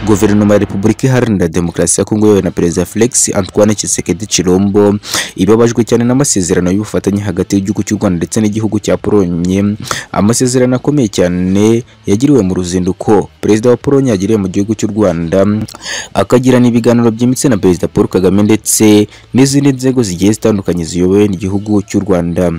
Guverinoma ya Repubulika Iharanira Demokarasi ya Kongo yoyobowe na Perezida Felix Antoine Tshisekedi Chilombo ibabajwe cyane n'amasezerano y'ubufatanye hagati y'igihugu cy'u Rwanda ndetse n'igihugu cya Polonye, amasezerano akomeye cyane yagiriwe mu ruzinduko Perezida wa Polonye yagiriye mu gihugu cy'u Rwanda, akagirana ibiganiro byimbitse na Perezida Paul Kagame ndetse n'izindi nzego zigiye zitandukanye ziyobowe n'igihugu cy'u Rwanda.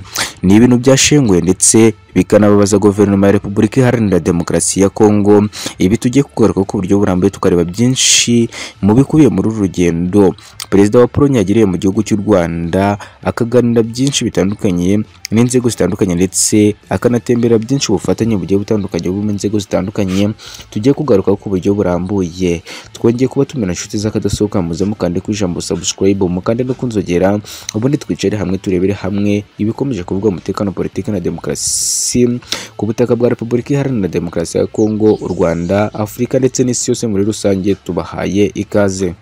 Ni ibintu byashenguwe ndetse bikanababaza guverinoma ya Repubulika Iharanira Demokarasi ya Kongo, ibi tugiye kugaruka ku buryo burambuye tukareba byinshi mu bikubiye muri uru rugendo Perezida wa Polonye yagiriye mu gihugu cy'u Rwanda, akaganira byinshi bitandukanye n'inzego zitandukanye ndetse akanatemberera byinshi ubufatanye bugiye butandukanye bwo mu nzego zitandukanye tugiye kugaruka ku buryo burambuye. Twongeye kuba tumena inshuti z'akadasohoka muze mukande ku ijambo subscribe mukande no kunzogera ubundi twicare hamwe turebere hamwe ibikomeje kuvugwa mu mutekano politiki na demokarasi ku butaka bwa Repubulika Iharanira Demokarasi ya Kongo, u Rwanda, Afurika ndetse n'isi yose muri rusange tubahaye ikaze.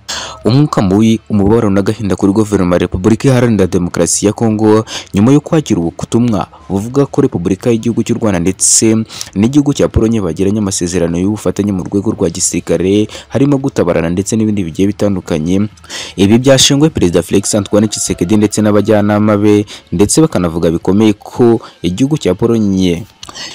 Umwuka mubi, umubabaro n'agahinda kuri guverinoma ya Repubulika Iharanira Demokarasi ya Kongo nyuma yo kwakira ubutumwa buvuga ko Repubulika y'Igihugu cy'u Rwanda ndetse n'igihugu cya Polonye bagiranye amasezerano y'ubufatanye mu rwego rwa gisirikare harimo gutabarana ndetse n'ibindi bigiye bitandukanye. Ibi byashingwe Perezida Felix Antoine Tshisekedi ndetse n'abajyanama be ndetse bakanavuga bikomeye ko igihugu cya Polonye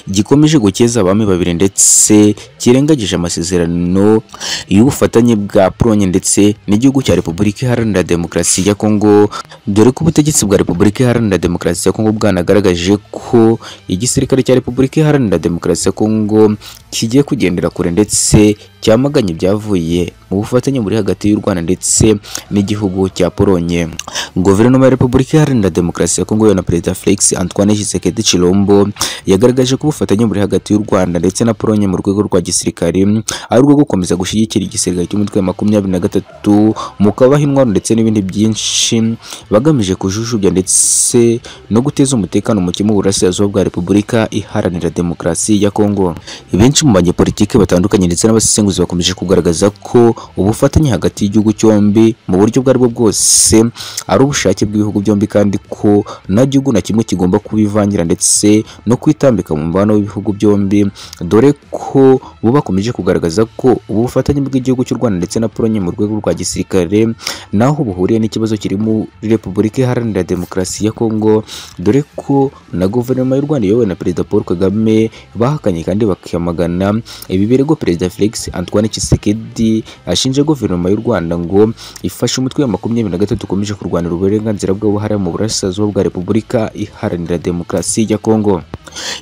gikomeje gukeza abami babiri ndetse kirengagije amasezerano y'ubufatanye bwa Polonye ndetse n'igihugu cya Repubulika Iharanira Demokarasi ya Kongo dore ko ubutegetsi bwa Repubulika Iharanira Demokarasi ya Kongo bwanagaragaje ko igisirikare cya Repubulika Iharanira Demokarasi ya Kongo kigiye kugendera kure ndetse cyamaganye ibyavuye mu bufatanye buri hagati y'u Rwanda ndetse n'igihugu cya Polonye. Guverinoma ya Repubulika Iharanira Demokarasi ya Kongo na Perezida Felix Antoine Tshisekedi Chilombo yagaragaje ko ubufatanye buri hagati y'u Rwanda ndetse na Polonye mu rwego rwa gisirikare ari urwo gukomeza gushyigikira igisirikare cy'umutwe wa makumyabiri na gatatu mu kubaha intwaro ndetse n'ibindi byinshi bagamije kujujubya ndetse no guteza umutekano muke mu burasirazuba bwa Repubulika Iharanira Demokarasi ya Kongo. Benshi mu banyepolitike batandukanye ndetse n'abasenguzi bakomeje kugaragaza ko ubufatanye hagati y'igihugu cyombi mu buryo ubwo aribwo bwose ari ubushake bw'ibihugu byombi kandi ko nta gihugu na kimwe kigomba kubivangira ndetse no kwitambika mu mubano w'ibihugu byombi dore ko bo bakomeje kugaragaza ko ubufatanye bw'igihugu cy'u Rwanda ndetse na Polonye mu rwego rwa gisirikare naho buhuriye n'ikibazo kiri muri Repubulika Iharanira Demokarasi ya Kongo dore ko na guverinoma y'u Rwanda iyobowe na Perezida Paul Kagame bahakanye kandi bakamagana ibi birego Perezida Felix Antoine Tshisekedi ashinja guverinoma y'u Rwanda ngo ifashe umutwe wa makumyabiri na gatatu ukomeje kurwanira uburenganzira bw'abahariya mu burasirazuba bwa Repubulika Iharanira Demokarasi ya Kongo.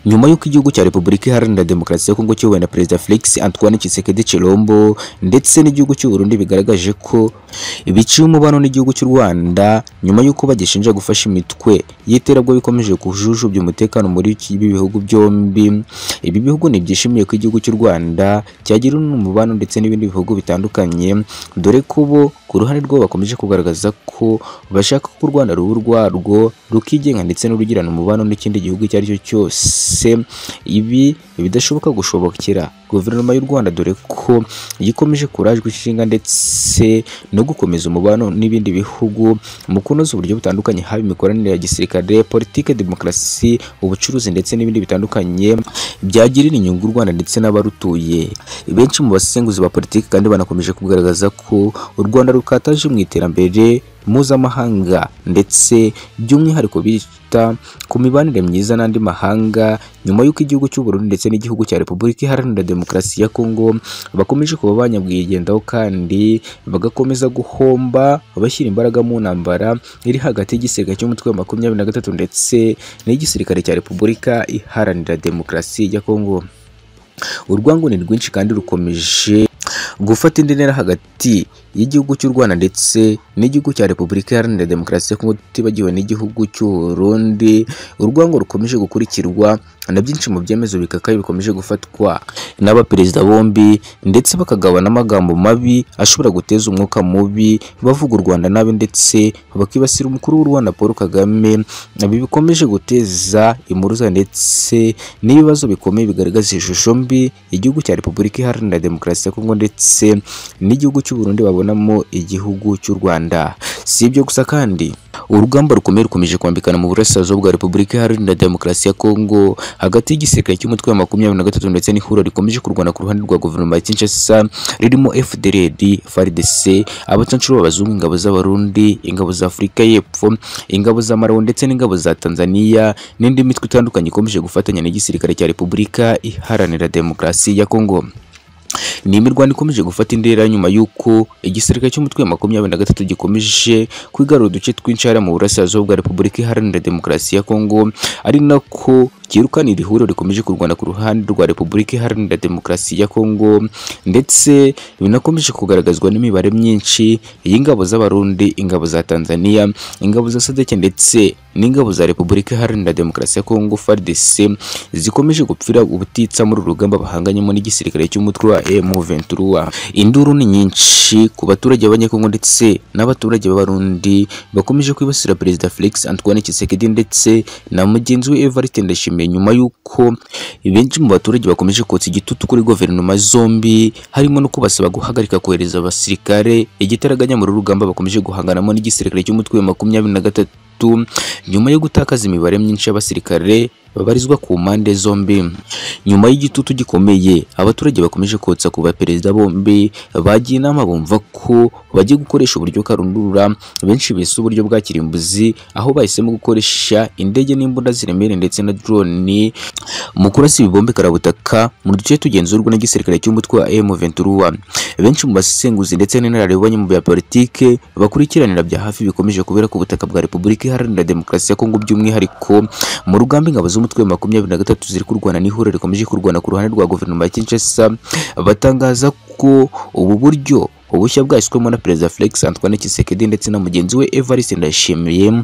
Nyuma y'uko igihugu cya Repubulika Iharanira Demokarasi ya Kongo kiyobowe na Perezida Felix Antoine Tshisekedi Chilombo ndetse n'igihugu cy'u Burundi bigaragaje ko biciye umubano n'igihugu cy'u Rwanda nyuma y'uko bagishinja gufasha imitwe y'iterabwoba ikomeje kujujubya umutekano muri ibi bihugu byombi. Ibi bihugu ntibyishimiye ko igihugu cy'u Rwanda cyagira umubano ndetse n'ibindi bihugu bitandukanye dore ko bo ku ruhande rwabo bakomeje kugaragaza ko bashaka ko u Rwanda ruba urwarwo rukigenga ndetse n'urugirana umubano n'ikindi gihugu icyo ari cyo cyose ibi bidashoboka gushobokera guverinoma y'u Rwanda dore ko ikomeje kurajwe ishinga ndetse no gukomeza umubano n'ibindi bihugu mu kunoza uburyo butandukanye haba imikoranire ya gisirikare politike demokarasi ubucuruzi ndetse n'ibindi bitandukanye byagirira inyungu u Rwanda ndetse n'abarutuye benshi mu basenguzi ba politiki kandi banakomeje kugaragaza ko u Rwanda rukataje mu iterambere mpuzamahanga ndetse by'umwihariko bita ku mibanire myiza n'andi mahanga nyuma y'uko igihugu cy'u Burundi ndetse n'igihugu cya Repubulika Iharanira Demokarasi ya Kongo bakomeje kuba banyabwigendaho kandi bagakomeza guhomba bashyira imbaraga mu ntambara iri hagati y'igisirikare cy'umutwe wa makumyabiri na gatatu ndetse n'igisirikare cya Repubulika Iharanira Demokarasi ya Kongo. Urwango ni rwinshi kandi rukomeje gufata indi ntera hagati y'igihugu cy'u Rwanda ndetse n'igihugu cya Repubulika Iharanira Demokarasi ya Kongo tutibagiwe n'igihugu cy'u Burundi urwango rukomeje gukurikirwa na byinshi mu byemezo bikakaye bikomeje gufatwa n'abaperezida bombi ndetse bakagabana amagambo mabi ashobora guteza umwuka mubi bavuga u Rwanda nabi ndetse bakibasira umukuru w'u Rwanda Paul Kagame ibi bikomeje guteza impuruza ndetse n'ibibazo bikomeye bigaragaza ishusho mbi igihugu cya Repubulika Iharanira Demokarasi ya Kongo ndetse n'igihugu cy'u Burundi babonamo igihugu cy'u Rwanda si ibyo gusa kandi urugamba rukomeye rukomeje kwambikana mu burasirazuba bwa repubulika iharanira demokarasi ya kongo hagati y'igisirikare cy'umutwe wa makumyabiri na gatatu ndetse n'ihuriro rikomeje kurwana ku ruhande rwa guverinoma ya kinshasa ririmo fdrd fardc abacanshuro b'abazungu ingabo z'abarundi ingabo za afurika y'epfo ingabo za marawi ndetse n'ingabo za tanzania n'indi mitwe itandukanye ikomeje gufatanya n'igisirikare cya repubulika iharanira demokarasi ya kongo ni imirwano ikomeje gufata indera nyuma y'uko igisirikare cy'umutwe wa makumyabiri na gatatu gikomeje kwigarura uduce tw'inshara mu burasirazuba bwa repubulika iharanira demokarasi ya kongo ari nako cyirukana iri huriro rikomeje kurwana ku ruhande rwa repubulika iharanira demokarasi ya kongo ndetse binakomeje kugaragazwa n'imibare myinshi y'ingabo z'abarundi ingabo za tanzania ingabo za sadeke ndetse n'ingabo za repubulika iharanira demokarasi ya kongo fardc zikomeje gupfira ubutitsa muri uru rugamba bahanganyemo n'igisirikare cy'umutwe wa M23 induru ni nyinshi ku baturage b'abanyekongo ndetse n'abaturage b'abarundi bakomeje kwibasira perezida Felix Antoine Tshisekedi ndetse na mugenzi we Evariste Ndayishimiye nyuma y'uko benshi mu baturage bakomeje kotsa igitutu kuri guverinoma zombi harimo no kubasaba guhagarika kohereza abasirikare igitaraganya muri rugamba bakomeje guhanganamo n'igisirikare cy'umutwe wa makumyabiri na gatatu nyuma yo gutakaza imibare myinshi y'abasirikare babarizwa ku mpande zombi nyuma y'igitutu gikomeye abaturage bakomeje kotsa ku baperezida bombi bagiye inama bumva ko bagiye gukoresha uburyo karundura benshi bise uburyo bwa kirimbuzi aho bahisemo gukoresha indege n'imbunda ziremere ndetse na drone mu kurasa ibibombe karabutaka mu duce tugenzurwa n'igisirikare cy'umutwe wa M23 benshi mu basesenguzi ndetse n'inararibonye mu bya politike bakurikiranira bya hafi bikomeje kubera ku butaka bwa Repubulika Iharanira Demokarasi ya Kongo by'umwihariko mu rugamba ingabo zo umutwe wa makumyabiri na gatatu ziri kurwana n'ihuriro rikomeje kurwana ku ruhande rwa guverinoma ya Kinshasa batangaza ko ubu buryo ubushya bwashyizwemo na perezida Felix Antoine Tshisekedi ndetse na mugenzi we Evariste Ndayishimiye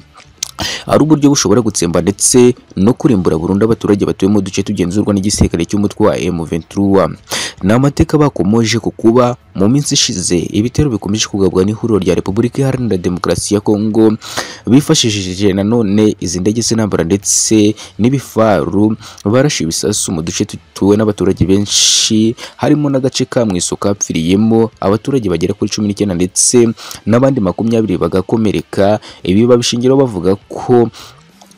ari uburyo bushobora gutsemba ndetse no kurimbura burundu abaturage batuye mu duce tugenzurwa n'igisirikare cy'umutwe wa M23 ni amateka bakomoje ku kuba mu minsi ishize ibitero bikomeje kugabwa n'ihuriro rya Repubulika Iharanira Demokarasi ya Kongo bifashishije nanone izi ndege z'intambara ndetse n'ibifaru barashe ibisasu mu duce tutuwe n'abaturage benshi harimo n'agace ka Mwiso kapfiriyemo abaturage bagera kuri cumi n'icyenda ndetse n'abandi makumyabiri bagakomereka ibi babishingiraho bavuga ko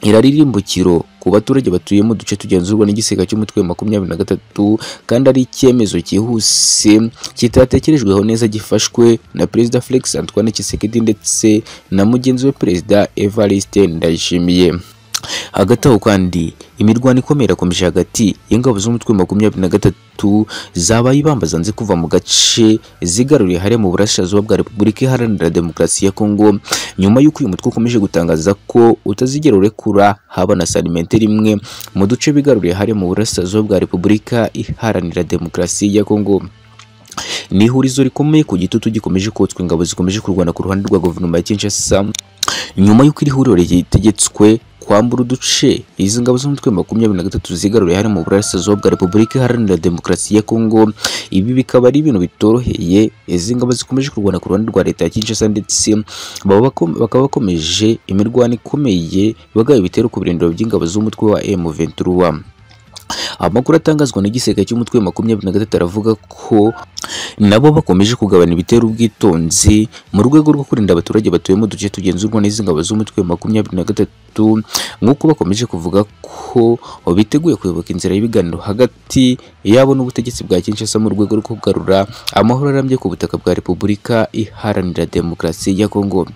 iraririmbukiro ku baturage batuye mu duce tugenzurwa n'igisega cy'umutwe wa makumyabiri na gatatu kandi ari icyemezo cyihuse kitatekerejweho neza gifashwe na perezida Felix Antoine Tshisekedi ndetse na mugenzi we perezida Evariste Ndayishimiye hagati aho kandi imirwano ikomeye irakomeje hagati y'ingabo z'umutwe wa makumyabiri na gatatu zabaye ibambazanze kuva mu gace zigaruriye hariya mu burasirazuba bwa repubulika iharanira demokarasi ya kongo nyuma y'uko uyu mutwe ukomeje gutangaza ko utazigera urekura haba na salimenteri imwe mu duce bigaruriye hariya mu burasirazuba bwa repubulika iharanira demokarasi ya kongo ni ihurizo rikomeye ku gitutu gikomeje kotswa ingabo zikomeje kurwana ku ruhande rwa guverinoma ya Kinshasa nyuma y'uko iri huriro ritegetswe kwambura uduce izi ngabo z'umutwe wa makumyabiri na gatatu zigaruriye hano mu burasirazuba bwa repubulika iharanira demokarasi ya kongo ibi bikaba ari ibintu bitoroheye izi ngabo zikomeje kurwana ku ruhande rwa leta ya kinshasa ndetse bakaba bakomeje imirwano ikomeye bagaba ibitero ku birindiro by'ingabo z'umutwe wa M23 amakuru atangazwa n'igisirikare cy'umutwe wa makumyabiri na gatatu aravuga ko nabo bakomeje kugabana ibitero ubwitonzi mu rwego rwo kurinda abaturage batuye mu duce tugenzurwa n'izi ngabo z'umutwe wa makumyabiri na gatatu nk'uko bakomeje kuvuga ko biteguye kuyoboka inzira y'ibiganiro hagati yabo n'ubutegetsi bwa Kinshasa mu rwego rwo kugarura amahoro arambye ku butaka bwa Repubulika Iharanira Demokarasi ya Kongo